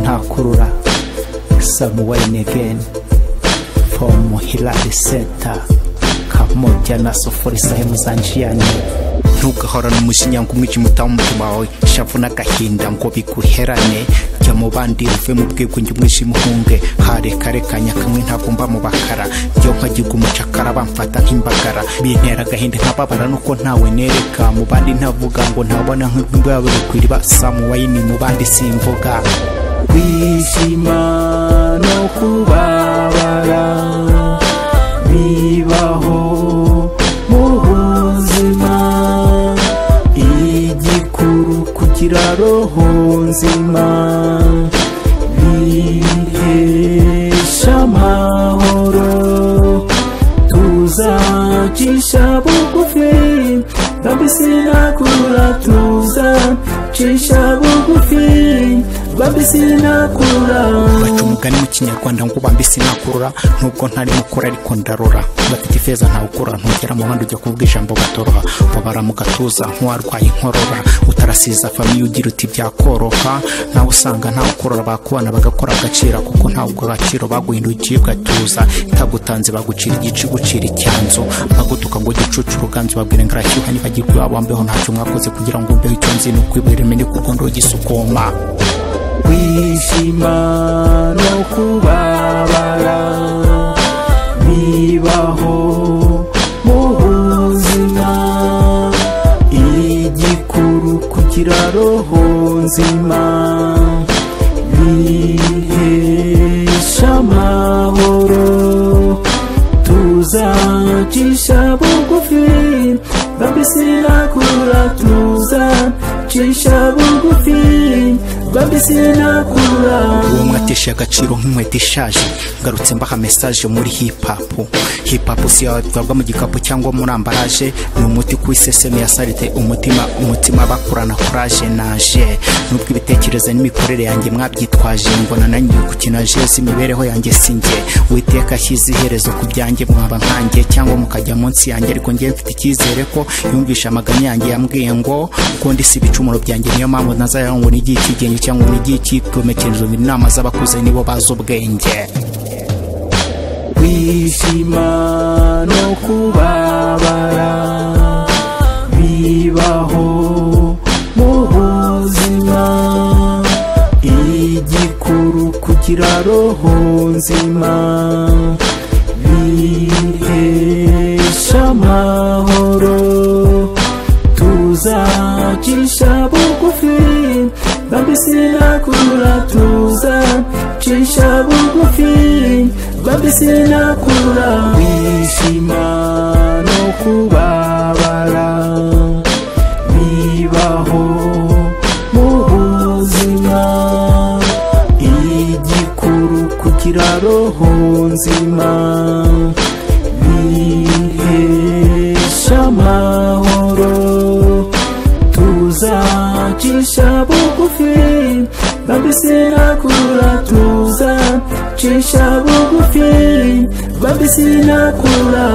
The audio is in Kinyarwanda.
ntakurura samuel neven fomu hilari senta kamobya na sofori sahemu zanjiyane ntugahorane umujinya ngo umwijima utaha umutima wawe ishavu n'agahinda ngo biguherane jya mu bandi uve mu bwigunge umwijima uhunge harekarekanya kamwe ntagomba mu bakara iyo nkagiga umucakara bamfata nk'imbagara bintera agahinda nkababara nuko ntawe nereka mu bandi ntavuga ngo ntabona nk'urwabo rukwiriba samu wayini mu bandi simvuga kwishima no kubabara bibaho mu buzima igikuru kugira roho nzima bihesha amahoro tuzacisha bugufi babisinakura tuzacisha bugufi babisinakura baca umugani mu kinyarwanda ngo ubambe sinakurura nubwo ntari mukura ariko ndarora bafite ifeza ntawukura ntugera mu bandi ujya kuvuga ijambo batoroha babara mu gatuza nk'uwarwaye inkorora utarasiza famiye ugira uti byakoroha nawe usanga ntawukurora bakubana bagakora agacira kuko ntawugura agaciro baguhinduye ugatuza itagutanze bagucira igice ugucira icyanzu abagutuka ngo gicucu uruganzu babwire ngo arashyuha nibagirwa wambeho ntacyo mwakoze kugira ngo mbeho icyo nzi ni ukwibwira mene kuko ndogisukoma kwishima no kubabara bibaho mu buzima igikuru kugira roho nzima bihesha amahoro tuzacisha bugufi babisinakura tuzacisha bugufi babisinakura uwo mwatesha agaciro nk'inkweto ishaje ngarutse mbaha mesaje muri hip hop hip hop si yatwarwa mu gikapu cyangwa muri ambaraje ni umuti ku iseseme ya sarite umutima umutima bakurana kuraje naje nubwo ibitekerezo n'imikorere yanjye mwabyitwaje ngo nananiwe gukina jezi imibereho yanjye si njye uwiteka ashyize iherezo ku byanjye mwaba nkanjye cyangwa mukajya munsi yanjye ariko njyewe mfite icyizere ko yumvisha amaganya yanjye yambwiye ngo kuko ndi si ibicumuro byanjye niyo mpamvu ntazayahungu ngo n'igihe cy'igenge cyangwa ngo n'igihe cy'ikomekerezo mu inama z'abakuze nibo bazi ubwenge kwishima no kubabara bibaho mu buzima igikuru kugira roho nzima bihesha amahoro tuzacisha bugufi babisinakura tuzacisha bugufi babisinakura kwishima no kubabara bibaho mu buzima igikuru kugira roho nzima bihesha amahoro tuzacisha bugufi babisinakura tuzacisha bugufi babisinakura